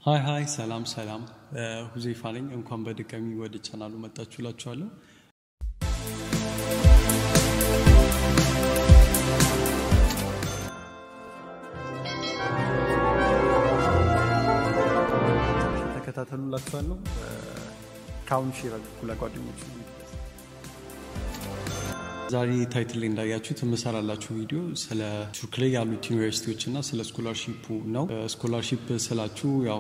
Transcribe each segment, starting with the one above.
ሀይ ሀይ ሰላም ሰላም፣ ሁዜይፋ ነኝ። እንኳን በድጋሚ ወደ ቻናሉ መጣችሁ እላችኋለሁ። ተከታተሉላችኋለሁ። ከአሁኑ ሼር አድርጉ ለጓደኞች። ዛሬ ታይትል ላይ እንዳያችሁት የምሰራላችሁ ቪዲዮ ስለ ቱርክ ላይ ያሉት ዩኒቨርሲቲዎች እና ስለ ስኮላርሺፑ ነው። ስኮላርሺፕ ስላችሁ ያው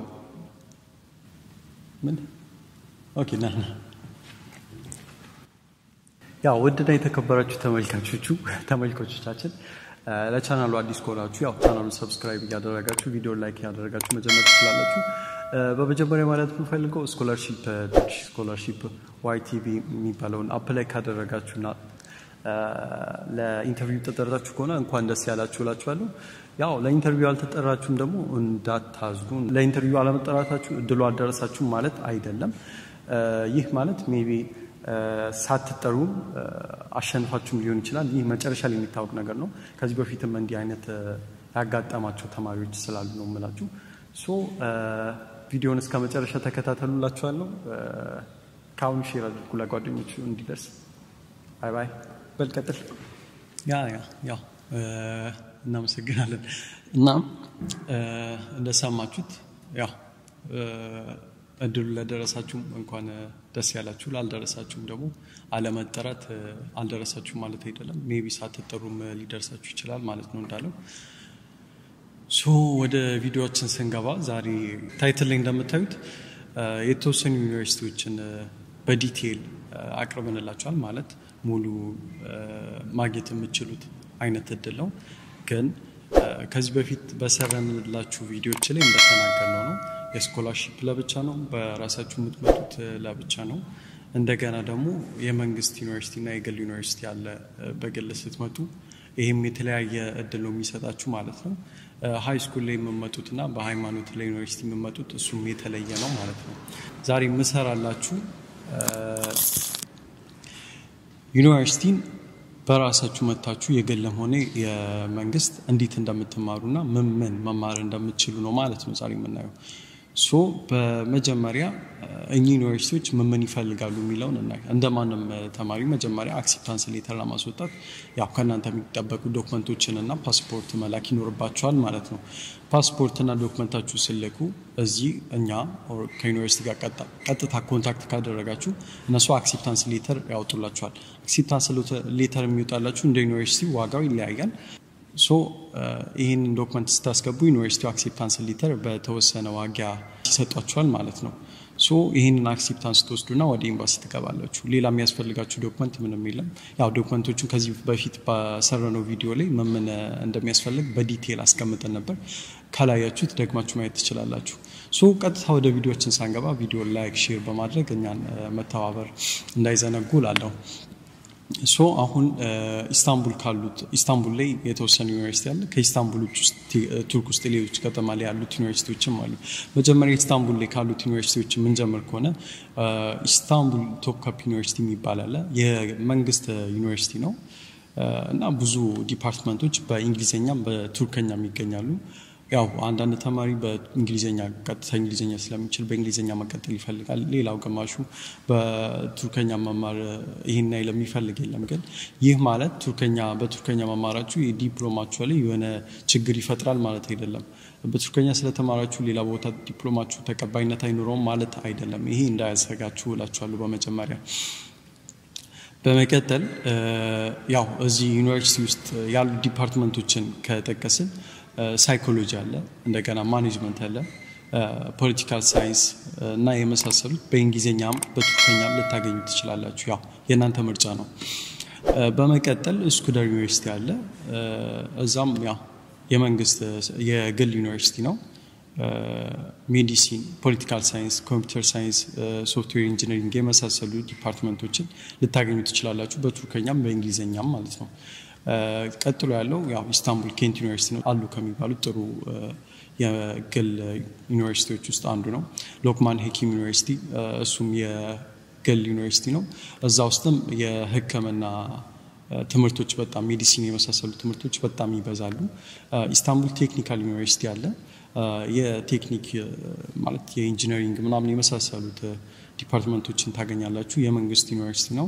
ምን ኦኬ ና ና ያው ውድና የተከበራችሁ ተመልካቾቹ ተመልካቾቻችን ለቻናሉ አዲስ ከሆናችሁ ያው ቻናሉን ሰብስክራይብ እያደረጋችሁ ቪዲዮ ላይክ እያደረጋችሁ መጀመር ትችላላችሁ። በመጀመሪያ ማለት የምፈልገው ስኮላርሺፕ ቱርኪሽ ስኮላርሺፕ ዋይቲቪ የሚባለውን አፕላይ ካደረጋችሁና ለኢንተርቪው ተጠራችሁ ከሆነ እንኳን ደስ ያላችሁ እላችኋለሁ። ያው ለኢንተርቪው አልተጠራችሁም ደግሞ እንዳታዝኑ። ለኢንተርቪው አለመጠራታችሁ እድሉ አልደረሳችሁም ማለት አይደለም። ይህ ማለት ሜቢ ሳትጠሩም አሸንፋችሁም ሊሆን ይችላል። ይህ መጨረሻ ላይ የሚታወቅ ነገር ነው። ከዚህ በፊትም እንዲህ አይነት ያጋጠማቸው ተማሪዎች ስላሉ ነው የምላችሁ። ሶ ቪዲዮን እስከ መጨረሻ ተከታተሉላችኋለሁ። ከአሁኑ ሼር አድርጉ ለጓደኞቹ እንዲደርስ። ባይ ባይ። በልቀጥል ያ ያ ያ እናመሰግናለን። እና እንደሰማችሁት ያው እድሉ ለደረሳችሁም እንኳን ደስ ያላችሁ፣ ላልደረሳችሁም ደግሞ አለመጠራት አልደረሳችሁም ማለት አይደለም። ሜቢ ሳትጠሩም ሊደርሳችሁ ይችላል ማለት ነው እንዳለው። ሶ ወደ ቪዲዮዎችን ስንገባ ዛሬ ታይትል ላይ እንደምታዩት የተወሰኑ ዩኒቨርሲቲዎችን በዲቴይል አቅርበንላችኋል። ማለት ሙሉ ማግኘት የምችሉት አይነት እድል ነው። ግን ከዚህ በፊት በሰራንላችሁ ቪዲዮዎች ላይ እንደተናገርነው ነው የስኮላርሺፕ ለብቻ ነው፣ በራሳችሁ የምትመጡት ለብቻ ነው። እንደገና ደግሞ የመንግስት ዩኒቨርሲቲ እና የግል ዩኒቨርሲቲ አለ በግል ስትመጡ። ይህም የተለያየ እድል ነው የሚሰጣችሁ ማለት ነው። ሀይ ስኩል ላይ የምመጡት እና በሃይማኖት ላይ ዩኒቨርሲቲ የምመጡት እሱም የተለየ ነው ማለት ነው። ዛሬ የምሰራላችሁ ዩኒቨርሲቲን በራሳችሁ መታችሁ የግልም ሆነ የመንግስት እንዴት እንደምትማሩና ምን ምን መማር እንደምትችሉ ነው ማለት ነው ዛሬ የምናየው። ሶ በመጀመሪያ እኚህ ዩኒቨርሲቲዎች ምን ምን ይፈልጋሉ የሚለውን እናይ። እንደ ማንም ተማሪ መጀመሪያ አክሴፕታንስ ሌተር ለማስወጣት ያው ከእናንተ የሚጠበቁ ዶክመንቶችን እና ፓስፖርት መላክ ይኖርባቸዋል ማለት ነው። ፓስፖርትና ዶክመንታችሁ ስልኩ እዚህ እኛ ከዩኒቨርሲቲ ጋር ቀጥታ ኮንታክት ካደረጋችሁ እነሱ አክሴፕታንስ ሌተር ያወጡላችኋል። አክሴፕታንስ ሌተር የሚወጣላችሁ እንደ ዩኒቨርሲቲ ዋጋው ይለያያል። ሶ ይህንን ዶክመንት ስታስገቡ ዩኒቨርሲቲው አክሴፕታንስ ሊተር በተወሰነ ዋጋ ይሰጧችኋል ማለት ነው። ሶ ይህንን አክሴፕታንስ ትወስዱና ወደ ኤምባሲ ትገባላችሁ። ሌላ የሚያስፈልጋችሁ ዶክመንት ምንም የለም። ያው ዶክመንቶቹን ከዚህ በፊት በሰራነው ቪዲዮ ላይ ምን እንደሚያስፈልግ በዲቴይል አስቀምጠን ነበር። ካላያችሁት ደግማችሁ ማየት ትችላላችሁ። ሶ ቀጥታ ወደ ቪዲዮችን ሳንገባ ቪዲዮ ላይክ፣ ሼር በማድረግ እኛን መተባበር እንዳይዘነጉ ላለሁ ሶ አሁን ኢስታንቡል ካሉት ኢስታንቡል ላይ የተወሰነ ዩኒቨርሲቲ አለ። ከኢስታንቡል ውስጥ ቱርክ ውስጥ ሌሎች ከተማ ላይ ያሉት ዩኒቨርሲቲዎችም አሉ። መጀመሪያ ኢስታንቡል ላይ ካሉት ዩኒቨርሲቲዎች የምንጀምር ከሆነ ኢስታንቡል ቶፕካፕ ዩኒቨርሲቲ የሚባል አለ። የመንግስት ዩኒቨርሲቲ ነው እና ብዙ ዲፓርትመንቶች በእንግሊዝኛም በቱርከኛም ይገኛሉ። ያው አንዳንድ ተማሪ በእንግሊዝኛ ቀጥታ እንግሊዝኛ ስለሚችል በእንግሊዝኛ መቀጠል ይፈልጋል። ሌላው ግማሹ በቱርከኛ መማር ይህን ያህል የሚፈልግ የለም። ግን ይህ ማለት ቱርከኛ በቱርከኛ መማራችሁ የዲፕሎማችሁ ላይ የሆነ ችግር ይፈጥራል ማለት አይደለም። በቱርከኛ ስለተማራችሁ ሌላ ቦታ ዲፕሎማችሁ ተቀባይነት አይኖረውም ማለት አይደለም። ይሄ እንዳያሰጋችሁ እላችኋለሁ በመጀመሪያ በመቀጠል ያው እዚህ ዩኒቨርሲቲ ውስጥ ያሉ ዲፓርትመንቶችን ከጠቀስን ሳይኮሎጂ አለ፣ እንደገና ማኔጅመንት አለ፣ ፖለቲካል ሳይንስ እና የመሳሰሉት በእንግሊዝኛም በቱርከኛም ልታገኙ ትችላላችሁ። ያው የእናንተ ምርጫ ነው። በመቀጠል ስኩደር ዩኒቨርሲቲ አለ። እዛም ያው የመንግስት የግል ዩኒቨርሲቲ ነው። ሜዲሲን፣ ፖለቲካል ሳይንስ፣ ኮምፒውተር ሳይንስ፣ ሶፍትዌር ኢንጂነሪንግ የመሳሰሉ ዲፓርትመንቶችን ልታገኙ ትችላላችሁ። በቱርከኛም በእንግሊዝኛም ማለት ነው። ቀጥሎ ያለው ያው ኢስታንቡል ኬንት ዩኒቨርሲቲ ነው አሉ ከሚባሉት ጥሩ የግል ዩኒቨርሲቲዎች ውስጥ አንዱ ነው። ሎክማን ሄኪም ዩኒቨርሲቲ እሱም የግል ዩኒቨርሲቲ ነው። እዛ ውስጥም የሕክምና ትምህርቶች በጣም ሜዲሲን የመሳሰሉ ትምህርቶች በጣም ይበዛሉ። ኢስታንቡል ቴክኒካል ዩኒቨርሲቲ አለ። የቴክኒክ ማለት የኢንጂነሪንግ ምናምን የመሳሰሉት ዲፓርትመንቶችን ታገኛላችሁ። የመንግስት ዩኒቨርሲቲ ነው።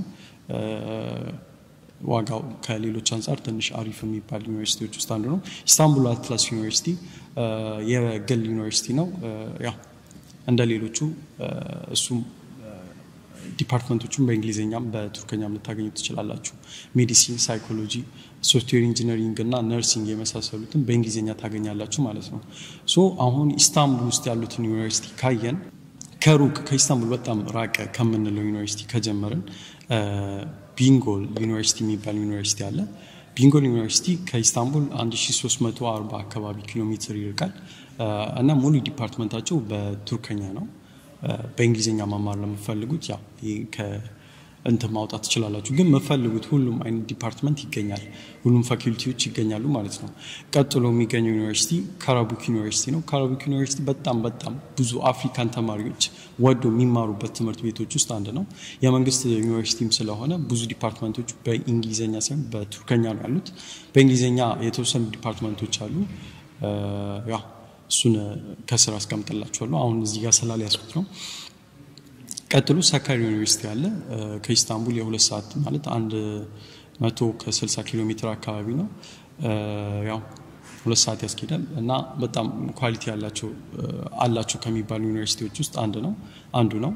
ዋጋው ከሌሎች አንጻር ትንሽ አሪፍ የሚባል ዩኒቨርሲቲዎች ውስጥ አንዱ ነው። ኢስታንቡል አትላስ ዩኒቨርሲቲ የግል ዩኒቨርሲቲ ነው። ያው እንደ ሌሎቹ እሱም ዲፓርትመንቶቹን በእንግሊዝኛም በቱርከኛም ልታገኙ ትችላላችሁ። ሜዲሲን፣ ሳይኮሎጂ፣ ሶፍትዌር ኢንጂነሪንግ እና ነርሲንግ የመሳሰሉትን በእንግሊዝኛ ታገኛላችሁ ማለት ነው። ሶ አሁን ኢስታንቡል ውስጥ ያሉትን ዩኒቨርሲቲ ካየን ከሩቅ ከኢስታንቡል በጣም ራቀ ከምንለው ዩኒቨርሲቲ ከጀመርን ቢንጎል ዩኒቨርሲቲ የሚባል ዩኒቨርሲቲ አለ። ቢንጎል ዩኒቨርሲቲ ከኢስታንቡል 1340 አካባቢ ኪሎ ሜትር ይርቃል እና ሙሉ ዲፓርትመንታቸው በቱርከኛ ነው። በእንግሊዝኛ መማር ለምፈልጉት ያው እንትን ማውጣት ትችላላችሁ። ግን የምፈልጉት ሁሉም አይነት ዲፓርትመንት ይገኛል፣ ሁሉም ፋኪልቲዎች ይገኛሉ ማለት ነው። ቀጥሎ የሚገኘው ዩኒቨርሲቲ ካራቡክ ዩኒቨርሲቲ ነው። ካራቡክ ዩኒቨርሲቲ በጣም በጣም ብዙ አፍሪካን ተማሪዎች ወዶ የሚማሩበት ትምህርት ቤቶች ውስጥ አንድ ነው። የመንግስት ዩኒቨርሲቲም ስለሆነ ብዙ ዲፓርትመንቶች በእንግሊዝኛ ሳይሆን በቱርከኛ ነው ያሉት። በእንግሊዝኛ የተወሰኑ ዲፓርትመንቶች አሉ። ያው እሱን ከስር አስቀምጥላችኋለሁ። አሁን እዚህ ጋር ስላልያዝኩት ነው። ቀጥሎ ሳካሪ ዩኒቨርሲቲ አለ። ከኢስታንቡል የሁለት ሰዓት ማለት አንድ መቶ ከስልሳ ኪሎ ሜትር አካባቢ ነው። ያው ሁለት ሰዓት ያስኬዳል እና በጣም ኳሊቲ ያላቸው አላቸው ከሚባሉ ዩኒቨርሲቲዎች ውስጥ አንድ ነው አንዱ ነው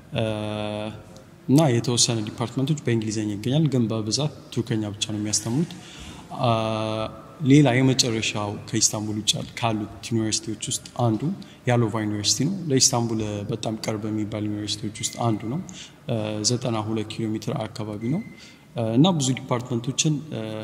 እና የተወሰነ ዲፓርትመንቶች በእንግሊዝኛ ይገኛል፣ ግን በብዛት ቱርከኛ ብቻ ነው የሚያስተምሩት። ሌላ የመጨረሻው ከኢስታንቡል ውጭ ካሉት ዩኒቨርሲቲዎች ውስጥ አንዱ ያሎቫ ዩኒቨርሲቲ ነው። ለኢስታንቡል በጣም ቅርብ የሚባል ዩኒቨርሲቲዎች ውስጥ አንዱ ነው። ዘጠና ሁለት ኪሎ ሜትር አካባቢ ነው እና ብዙ ዲፓርትመንቶችን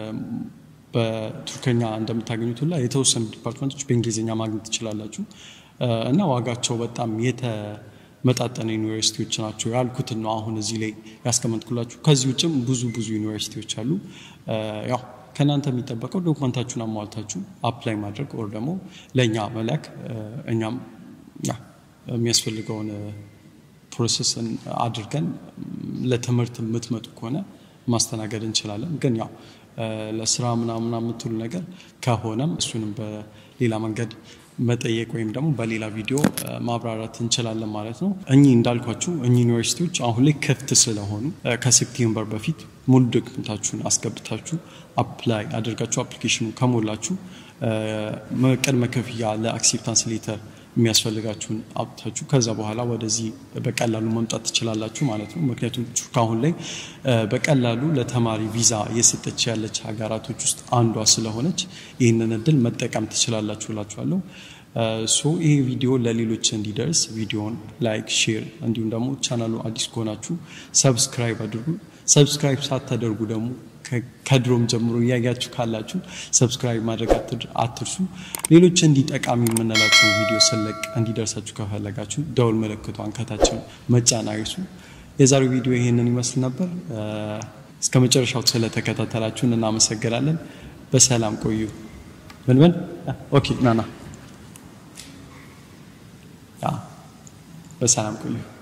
በቱርከኛ እንደምታገኙት ሁላ የተወሰኑ ዲፓርትመንቶች በእንግሊዝኛ ማግኘት ትችላላችሁ እና ዋጋቸው በጣም የተመጣጠነ ዩኒቨርሲቲዎች ናቸው ያልኩትን ነው አሁን እዚህ ላይ ያስቀመጥኩላችሁ። ከዚህ ውጭም ብዙ ብዙ ዩኒቨርሲቲዎች አሉ ያው ከእናንተ የሚጠበቀው ዶክመንታችሁን አሟልታችሁ አፕላይ ማድረግ ወር ደግሞ ለእኛ መላክ እኛም የሚያስፈልገውን ፕሮሰስ አድርገን ለትምህርት የምትመጡ ከሆነ ማስተናገድ እንችላለን። ግን ያው ለስራ ምናምን የምትሉ ነገር ከሆነም እሱንም በሌላ መንገድ መጠየቅ ወይም ደግሞ በሌላ ቪዲዮ ማብራራት እንችላለን ማለት ነው። እኚህ እንዳልኳችሁ እኚህ ዩኒቨርሲቲዎች አሁን ላይ ክፍት ስለሆኑ ከሴፕቴምበር በፊት ሙሉ ዶክመንታችሁን አስገብታችሁ አፕላይ አድርጋችሁ አፕሊኬሽኑ ከሞላችሁ ቅድመ ክፍያ ለአክሴፕታንስ ሌተር የሚያስፈልጋችሁን አውጥታችሁ ከዛ በኋላ ወደዚህ በቀላሉ መምጣት ትችላላችሁ ማለት ነው። ምክንያቱም ቱርክ አሁን ላይ በቀላሉ ለተማሪ ቪዛ እየሰጠች ያለች ሀገራቶች ውስጥ አንዷ ስለሆነች ይህንን እድል መጠቀም ትችላላችሁ እላችኋለሁ። ሶ ይሄ ቪዲዮ ለሌሎች እንዲደርስ ቪዲዮን ላይክ፣ ሼር እንዲሁም ደግሞ ቻናሉ አዲስ ከሆናችሁ ሰብስክራይብ አድርጉ። ሰብስክራይብ ሳታደርጉ ደግሞ ከድሮም ጀምሮ እያያችሁ ካላችሁ ሰብስክራይብ ማድረግ አትርሱ። ሌሎች እንዲህ ጠቃሚ የምንላቸው ቪዲዮ ስለቅ እንዲደርሳችሁ ከፈለጋችሁ ደውል ምልክቷን ከታችን መጫን አይርሱ። የዛሬው ቪዲዮ ይሄንን ይመስል ነበር። እስከ መጨረሻው ስለተከታተላችሁን እናመሰግናለን። በሰላም ቆዩ። ምን ምን ኦኬ ናና በሰላም ቆዩ።